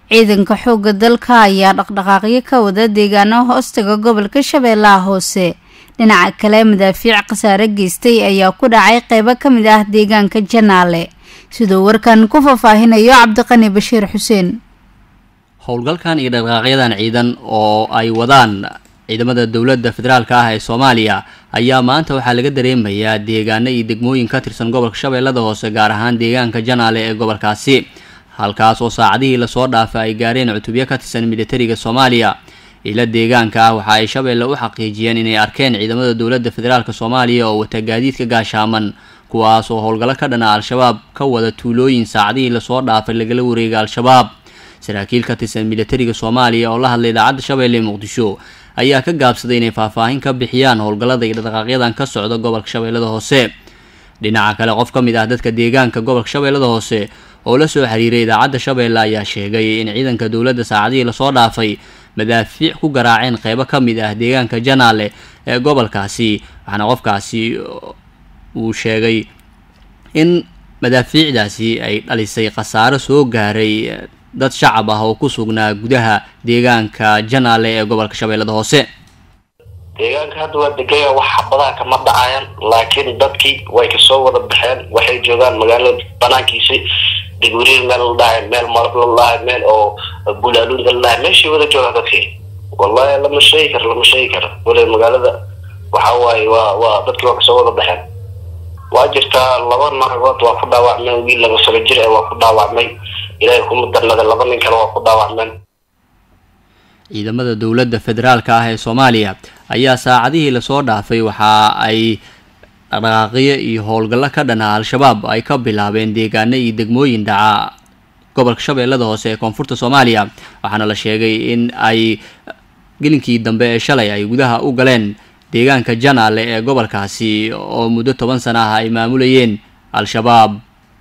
ciidanka xoogga dalka ayaa dhaqdhaqaaqyo ka wada deegaano hoostaga gobolka shabeellaha hoose dhinaca kale madaafiic khasaare geystay ayaa ku dhacay qeybo ka mid ah deegaanka janaale siduu warkan ku faahfaahinayo cabdiqani bashiir xuseen howlgalkan iyo dhaqdhaqaaqyadan ciidan oo ay wadaan ciidamada dowladda federaalka ah ee soomaaliya ayaa maanta waxaa laga dareemayaa deegaano iyo degmooyin ka tirsan gobolka shabeellada hoose gaar ahaan deegaanka janaale ee gobolkaasi halkaas oo saacadihii lasoo dhaafa ay gaareen cutubyo ka tirsan militariga soomaaliya ila deegaanka ah waxa ay shabeelle u xaqiijiyeen inay arkeen ciidamada dowladda federaalk soomaaliya oo wata gaadiidka gaashaaman kuwaas oo howlgallo ka dhana al-shabaab ka wada tuulooyin saacadihii lasoo dhaafay lagala wareega al-shabaab saraakiil ka tirsan militariga soomaaliya oo la hadlay idaacadda shabeelle ee muqdisho ayaa ka gaabsaday inay faahfaahin ka bixiyaan howlgallada iyo dhaqaaqyadan ka socda gobolka shabeellada hoose dhinaca kale qof ka mid ah dadka deegaanka gobolka shabeellada hoose oo la soo xiriiray idaacadda shabeelle ayaa sheegay in ciidanka dowladda saacadihii lasoo dhaafay madaafiic ku garaaceen qeybo ka mid ah deegaanka janaale ee gobolkaasi waxaana qofkaasi uu sheegay in madaafiicdaasi ay dhalisay khasaaro soo gaaray dad shacab ah oo ku sugnaa gudaha deegaanka janaale ee gobolka shabeellada hoose deegaanka hadda waa degaya wax xabadaha kama dhacayaan laakiin dadkii way kasoo wada baxeen waxay joogaan magaalada banaankiisi degweriir meel la dhahay meel marab la dhahay meel oo bulaaluunta la dhahay meeshay wada joogaan dadkii wallahi lama sheegi karo lama sheegi karo wale magaalada waxa waaye waa waa dadkii waa kasoo wada baxeen waa jirtaa laba nagood waa ku dhaawacmeen wiil laba sano jir ee waa ku dhaawacmay ilaahay kuma darnada laba nin kale waa ku dhaawacmeen ciidamada dowladda federaalka ah ee soomaaliya ayaa saacadihii lasoo dhaafay waxa ay dhaqdhaqaaqyo iyo howlgallo ka dhana al-shabaab ay ka bilaabeen deegaano iyo degmooyin dhaca gobolka shabeellada hoose ee koonfurta soomaaliya waxaana la sheegay in ay gelinkii dambe ee shalay ay gudaha u galeen deegaanka janaale ee gobolkaasi oo muddo toban sana ah ay maamulayeen al-shabaab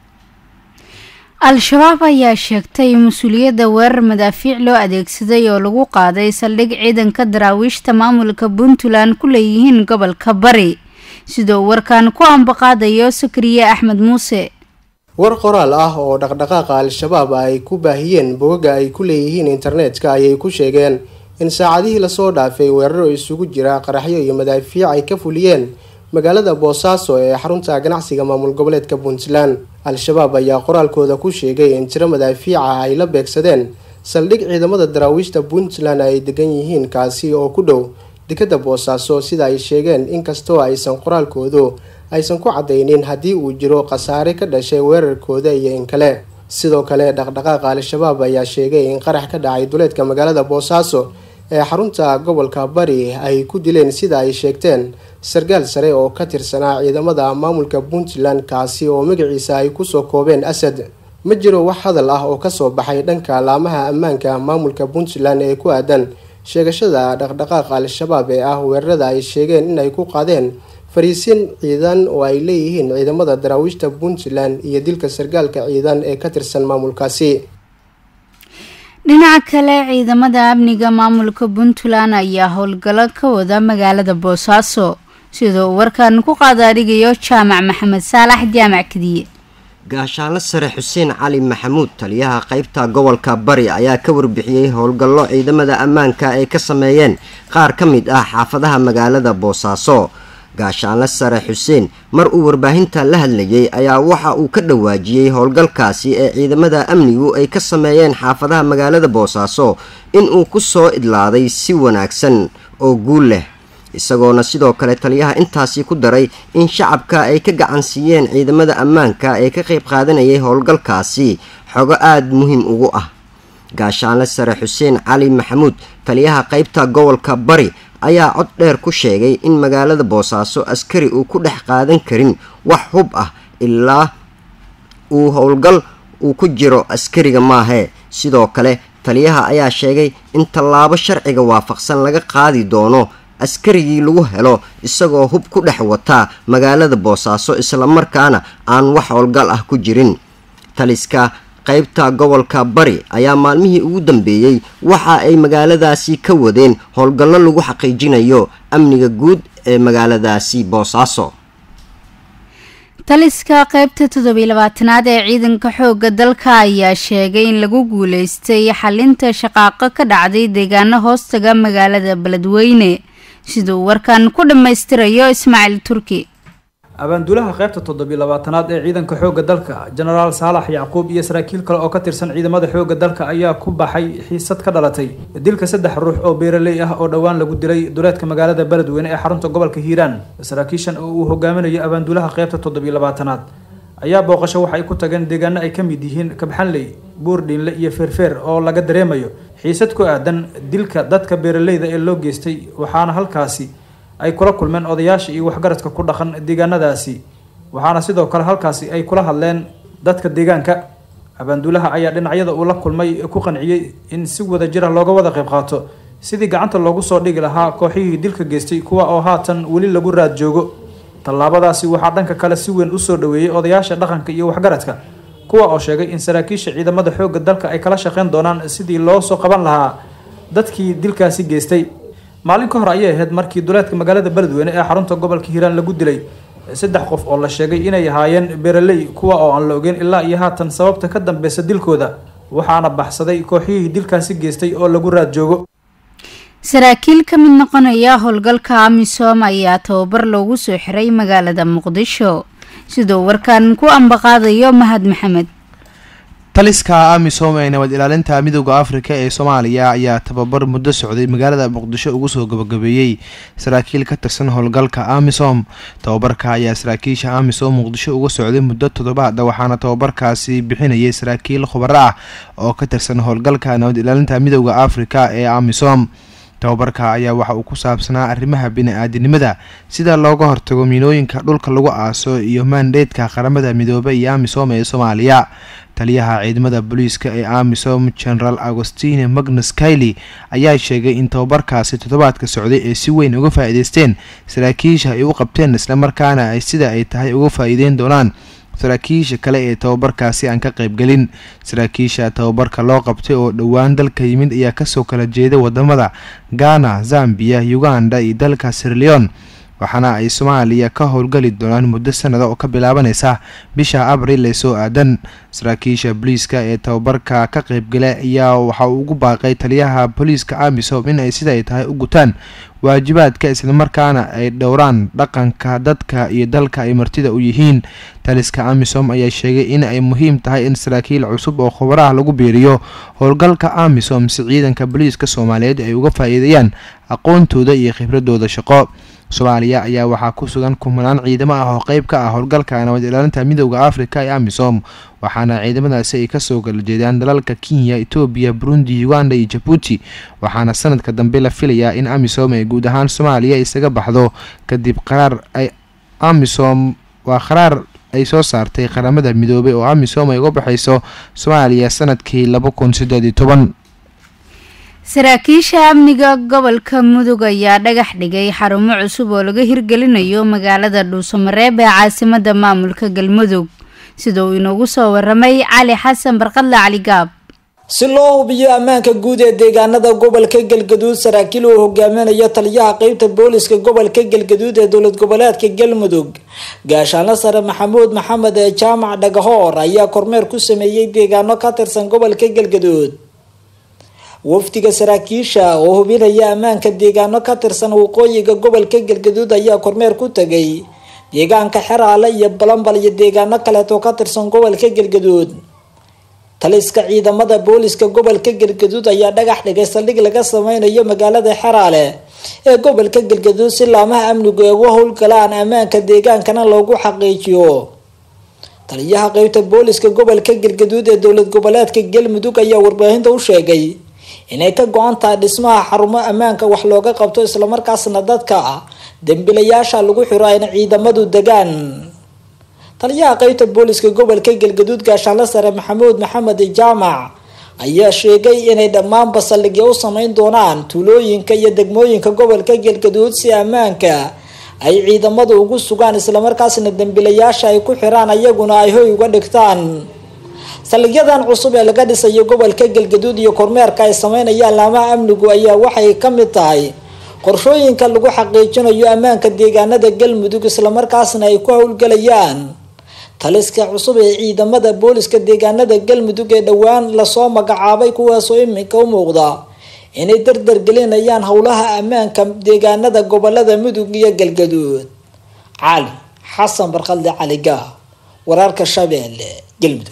al-shabaab ayaa sheegtay mas-uuliyadda weerar madaafiic loo adeegsaday oo lagu qaaday saldhig ciidanka daraawiishta maamulka puntland ku leeyihiin gobolka bari sidoo warkan ku ambaqaadayo sakariye axmed muuse war qoraal ah oo dhaqdhaqaaqa al-shabaab ay ku baahiyeen bogaga ay ku leeyihiin internetka ayay ku sheegeen in saacadihii lasoo dhaafay weeraro isugu jira qaraxyo iyo madaafiic ay ka fuliyeen magaalada boosaaso ee xarunta ganacsiga maamul goboleedka puntland al-shabaab ayaa qoraalkooda ku sheegay in tiro madaafiica ay la beegsadeen saldhig ciidamada daraawiishta puntland ay degan yihiin kaasi oo ku dhow dekada boosaaso sida ay sheegeen inkastoo aysan qoraalkoodu aysan ku cadaynin haddii uu jiro khasaare ka dhashay weerarkooda iyo in kale sidoo kale dhaqdhaqaaqa al-shabaab ayaa sheegay in qarax ka dhacay duleedka magaalada boosaaso ee xarunta gobolka bari ay ku dileen sida ay sheegteen sarkaal sare oo ka tirsanaa ciidamada maamulka puntland kaasi oo magaciisa ay kusoo koobeen asad ma jiro wax hadal ah oo kasoo baxay dhanka laamaha ammaanka maamulka puntland ee ku aadan sheegashada dhaqdhaqaaqa al-shabaab ee ah weerarada ay sheegeen inay ku qaadeen fariisin ciidan oo ay leeyihiin ciidamada daraawiishta puntland iyo dilka sarkaalka ciidan ee ka tirsan maamulkaasi dhinaca kale ciidamada amniga maamulka puntland ayaa howlgallo ka wada magaalada boosaaso sidoo warkan ku qaadaadhigayo jaamac maxamed saalax jaamac kadiye gaashaanle sare xuseen cali maxamuud taliyaha qeybta gobolka bari ayaa ka warbixiyey howlgallo ciidamada ammaanka ay ka sameeyeen qaar ka mid ah xaafadaha magaalada boosaaso gaashaanle sare xuseen mar uu warbaahinta la hadlayay ayaa waxa uu ka dhawaajiyey howlgalkaasi ee ciidamada amnigu ay ka sameeyeen xaafadaha magaalada boosaaso inuu ku soo idlaaday si wanaagsan oo guul leh isagoona sidoo kale taliyaha intaasi ku daray in shacabka ay ka gacan siiyeen ciidamada ammaanka ee ka qayb qaadanayay howlgalkaasi xogo aada muhiim ugu ah gaashaanle sare xuseen cali maxamuud taliyaha qeybta gobolka bari ayaa cod dheer ku sheegay in magaalada boosaaso askari uu ku dhex qaadan karin wax hub ah ilaa uu howlgal uu ku jiro askariga maahee sidoo kale taliyaha ayaa sheegay in tallaabo sharciga waafaqsan laga qaadi doono askarigii lagu helo isagoo hub ku dhex wataa magaalada boosaaso islamarkaana aan wax howlgal ah ku jirin taliska qaybta gobolka bari ayaa maalmihii ugu dambeeyey waxa ay magaaladaasi ka wadeen howlgallo lagu xaqiijinayo amniga guud ee magaaladaasi boosaaso taliska qaybta toddobiy labaatanaad ee ciidanka xoogga dalka ayaa sheegay in lagu guuleystay xalinta shaqaaqo ka dhacday deegaano hoostaga magaalada beledweyne siduu warkan ku dhammaystirayo ismaaciil turki abaanduulaha qaybta toddobiy labaatanaad ee ciidanka xoogga dalka jenaraal saalax yacquub iyo saraakiil kale oo ka tirsan ciidamada xoogga dalka ayaa ku baxay xiisad ka dhalatay dilka saddex ruux oo beeraley ah oo dhowaan lagu dilay duleedka magaalada beledweyne ee xarunta gobolka hiiraan saraakiishan oo uu hogaaminayo abaanduulaha qaybta toddobiy labaatanaad ayaa booqasho waxa ay ku tageen deegaano ay ka mid yihiin kabxanley buurdhiinle iyo feerfeer oo laga dareemayo xiisad ku aadan dilka dadka beeraleyda ee loo geystay waxaana halkaasi ay kula kulmeen odayaasha iyo waxgaradka ku dhaqan deegaanadaasi waxaana sidoo kale halkaasi ay kula hadleen dadka deegaanka abaanduulaha ayaa dhinacyada uu la kulmay ku qanciyey in si wada jira looga wada qayb qaato sidii gacanta loogu soo dhigi lahaa kooxihii dilka geystay kuwa oo haatan weli lagu raad joogo tallaabadaasi waxaa dhanka kale si weyn usoo dhaweeyey odayaasha dhaqanka iyo waxgaradka kuwa oo sheegay in saraakiisha ciidamada xoogga dalka ay kala shaqeyn doonaan sidii loo soo qaban lahaa dadkii dilkaasi geystay maalin ka hor ayay ahayd markii duleedka magaalada beledweyne ee xarunta gobolka hiiraan lagu dilay saddex qof oo la sheegay inay ahaayeen beeraley kuwa oo aan la ogeyn ilaa iyo haatan sababta ka dambeysa dilkooda waxaana baxsaday kooxihii dilkaasi geystay oo lagu raad joogo saraakiil ka mid noqonaya howlgalka amisom ayaa tababar loogu soo xiray magaalada muqdisho siduu warkan ku ambaqaadayo mahad maxamed taliska amisom ee nabad ilaalinta midooda afrika ee soomaaliya ayaa tababar muddo socday magaalada muqdisho ugu soo gabagabeeyey saraakiil ka tirsan howlgalka amisom tababarka ayaa saraakiisha amisom muqdisho uga socday muddo toddobaada waxaana tababarkaasi bixinayay saraakiil khubaro ah oo ka tirsan howlgalka nabad ilaalinta midooda afrika ee amisom tababarka ayaa waxa uu ku saabsanaa arrimaha bini-aadinimada sida looga hortago miinooyinka dhulka lagu aaso iyo maandheedka qaramada midoobe iyo amisom ee soomaaliya taliyaha ciidamada booliiska ee amisom generaal agostine magnus kaili ayaa sheegay in tababarkaasi toddobaadka socday ee si weyn uga faa-iideysteen saraakiisha ay u qabteen islamarkaana ay sida ay tahay uga faa-iideyn doonaan saraakiisha kale ee tababarkaasi aan ka qaybgelin saraakiisha tababarka loo qabtay oo dhowaan dalka yimid ayaa kasoo kala jeeday wadamada ghana zambiya uganda iyo dalka sirleon waxaana ay soomaaliya ka howlgali doonaan muddo sanada oo ka bilaabaneysa bisha abril ee soo aadan saraakiisha booliiska ee tababarka ka qaybgala ayaa waxa uu ugu baaqay taliyaha booliiska amisom in ay sida ay tahay u gutaan waajibaadka islamarkaana ay dhowraan dhaqanka dadka iyo dalka ay martida u yihiin taliska amisom ayaa sheegay in ay muhiim tahay in saraakiil cusub oo khubaraha lagu biiriyo howlgalka amisom si ciidanka booliiska soomaaliyeed ay uga faa-iideeyaan aqoontooda iyo khibradooda shaqo soomaaliya ayaa waxaa ku sugan kumanaan ciidamo ah oo qeyb ka ah howlgalka nabad ilaalinta midooda afrika ee amisom waxaana ciidamadaasi ay kasoo kala jeedaan dalalka kenya etoobiya burundi uganda iyo jabuuti waxaana sanadka dambe la filayaa in amisom ay guud ahaan soomaaliya isaga baxdo kadib qaraar ay amisom waa qaraar ay soo saartay qaramada midoobay oo amisom ay uga baxayso soomaaliya sanadkii laba kun sideed iyo toban saraakiisha amniga gobolka mudug ayaa dhagax dhigay xarumo cusub oo laga hirgelinayo magaalada dhuusamareeb ee caasimada maamulka galmudug sida uu inoogu soo waramay cali xasan barqadle cali gaab si loo hubiyo ammaanka guud ee deegaanada gobolka galgaduud saraakiil uu hogaaminayo taliyaha qeybta booliska gobolka galgaduud ee dowlad goboleedka galmudug gaashaanle sare maxamuud maxamed ee jaamac dhagahoor ayaa kormeer ku sameeyey deegaano ka tirsan gobolka galgaduud wafdiga saraakiisha oo hubinaya ammaanka deegaano ka tirsan waqooyiga gobolka galgaduud ayaa kormeer ku tagay deegaanka xeraale iyo balambal iyo deegaano kaleetoo ka tirsan gobolka galgaduud taliska ciidamada booliska gobolka galgaduud ayaa dhagax dhigay saldhig laga sameynayo magaalada xeraale ee gobolka galgaduud si laamaha amnigu ay uga howlgalaan ammaanka deegaankana loogu xaqiijiyo taliyaha qeybta booliska gobolka galgaduud ee dowlad goboleedka galmudug ayaa warbaahinta u sheegay inay ka go-an tahay dhismaha xarumo ammaanka wax looga qabto islamarkaasna dadka dembilayaasha lagu xiro ayna ciidamadu degaan taliyaha qeybta booliska gobolka galgaduud gaashaanle sare maxamuud maxamed jaamac ayaa sheegay inay dhammaanba saldhigyo u sameyn doonaan tuulooyinka iyo degmooyinka gobolka galgaduud si ammaanka ay ciidamadu ugu sugaan islamarkaasna dembilayaasha ay ku xiraan ayaguna ay hoy uga dhigtaan saldhigyadan cusub ee laga dhisayo gobolka galgaduud iyo kormeerka ay sameynayaan laamaha amnigu ayaa waxay ka mid tahay qorshooyinka lagu xaqiijinayo ammaanka deegaanada galmudug islamarkaasna ay ku howlgalayaan taliska cusub ee ciidamada booliska deegaanada galmudug ee dhowaan lasoo magacaabay kuwaasoo iminka u muuqda inay dardar gelinayaan howlaha ammaanka deegaanada gobolada mudug iyo galgaduud cali xasan barkhalde cali gaah wararka shabeelle galmudug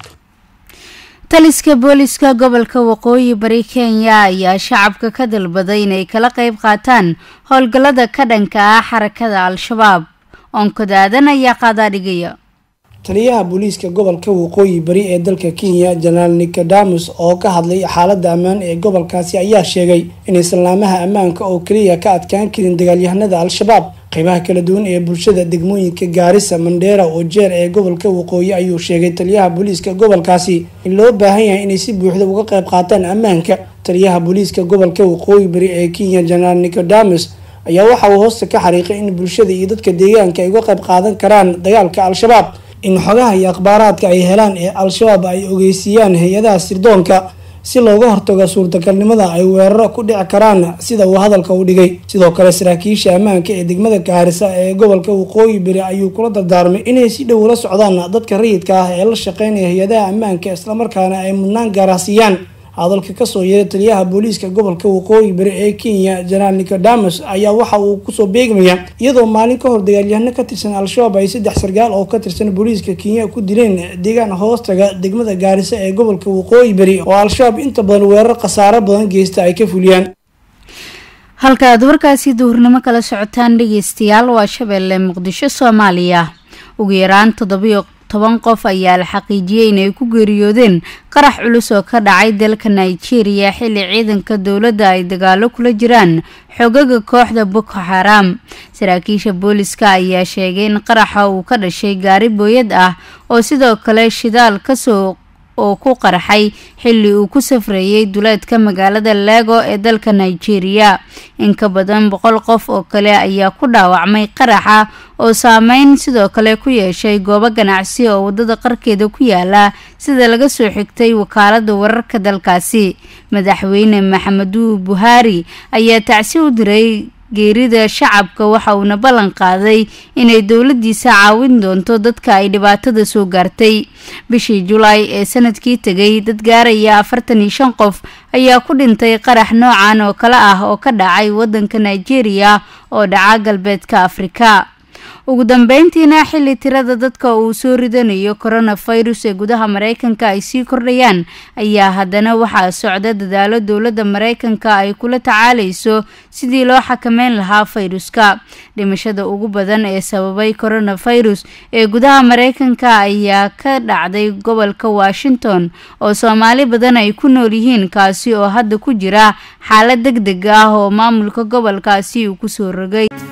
taliska booliska gobolka waqooyi bari kenya ayaa shacabka ka dalbaday inay kala qeyb qaataan howlgallada ka dhanka ah xarakada al-shabaab oonkadaadan ayaa qaadaa dhigaya taliyaha booliiska gobolka waqooyi bari ee dalka kenya jenaraal nicodamus oo ka hadlay xaalada ammaan ee gobolkaasi ayaa sheegay in islaamaha ammaanka oo keliya ka adkaan karin dagaalyahanada al-shabaab qeybaha kala duwan ee bulshada degmooyinka gaarisa mandheera oo jeer ee gobolka waqooyi ayuu sheegay taliyaha booliiska gobolkaasi in loo baahan yahay inay si buuxda uga qeyb qaataan ammaanka taliyaha booliiska gobolka waqooyi bari ee kenya jenaraal nicodamus ayaa waxa uu hoosta ka xariiqay in bulshada iyo dadka deegaanka ay uga qeyb qaadan karaan dagaalka al-shabaab in xogaha iyo akhbaaraadka ay helaan ee al-shabaab ay ogeysiiyaan hay-adaha sirdoonka si looga hortago suurtagalnimada ay weeraro ku dhici karaan sida uu hadalka u dhigay sidoo kale saraakiisha ammaanka ee degmada gaarisa ee gobolka waqooyi bari ayuu kula dardaarmay inay si dhow ula socdaan dadka rayidka ah ee la shaqeynaya hay-adaha ammaanka islamarkaana ay mudnaan gaarasiiyaan hadalka kasoo yeeray taliyaha booliiska gobolka waqooyi bari ee kenya jenaraal nicodamus ayaa waxa uu kusoo beegmaya iyadoo maalin ka hor dagaalyahano ka tirsan al-shabaab ay saddex sargaal oo ka tirsan booliiska kenya ku dileen deegaan hoostaga degmada gaarisa ee gobolka waqooyi bari oo al-shabaab inta badan weerar khasaaro badan geysta ay ka fuliyaan halka aad warkaasi duhurnimo kala socotaan dhegeystayaal waa shabeelle muqdisho soomaaliya ugu yaraan toddobiyo toban qof ayaa la xaqiijiyey inay ku geeriyoodeen qarax culus oo ka dhacay dalka nigeria xilli ciidanka dowladda ay dagaalo kula jiraan xogaga kooxda boko xaram saraakiisha booliska ayaa sheegay in qaraxa uu ka dhashay gaari booyad ah oo sidoo kale shidaal kasoo oo ku qarxay xilli uu ku safreeyey duleedka magaalada lego ee dalka nigeria in ka badan boqol qof oo kale ayaa ku dhaawacmay qaraxa oo saameyn sidoo kale ku yeeshay goobo ganacsi oo wadada qarkeeda ku yaala sida laga soo xigtay wakaalada wararka dalkaasi madaxweyne maxameduu buhaari ayaa tacsi u diray geerida shacabka waxa uuna ballan qaaday inay dowladiisa caawin doonto dadka ay dhibaatada soo gaartay bishii julaay ee sanadkii tegay dad gaaraya afartan iyo shan qof ayaa ku dhintay qarax noocan oo kale ah oo ka dhacay wadanka nigeria oo dhaca galbeedka afrika ugu dambeyntiina xilli tirada dadka uu soo ridanayo coronavirus ee gudaha mareykanka ay sii kordhayaan ayaa haddana waxaa socda dadaalo dowladda mareykanka ay kula tacaalayso sidii loo xakameyn lahaa fayruska dhimashada ugu badan ee sababay coronavirus ee gudaha mareykanka ayaa ka dhacday gobolka washington oo soomaali badan ay ku nool yihiin kaasi oo hadda ku jira xaalad deg deg ah oo maamulka gobolkaasi uu kusoo rogay